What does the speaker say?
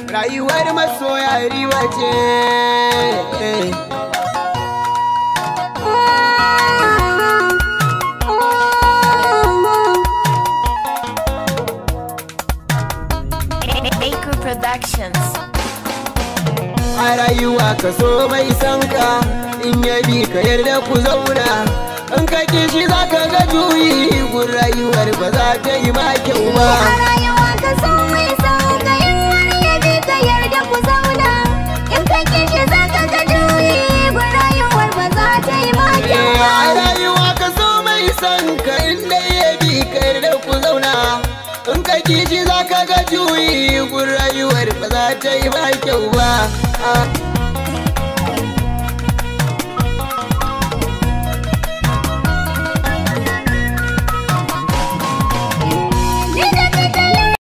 rayuwar masoya riba ce Baker Productions. a rayuwa ka so mai san ka in ya bi ka yarda ku zauna in ka kishi za ka ga juyi gun rayuwar ba za ta yi ma kyau ba A rayuwa ka so mai sauka in wani ya bi ka yarda ku zauna in ka kishi za ka ga juyi gun rayuwar ba za ta yi ma kyau a ba. rayuwa ka so mai san ka in dai ya bi ka yarda ku zauna in ka kishi za ka ga juyi gun rayuwar ba za ta yi ma kyau ba Ah.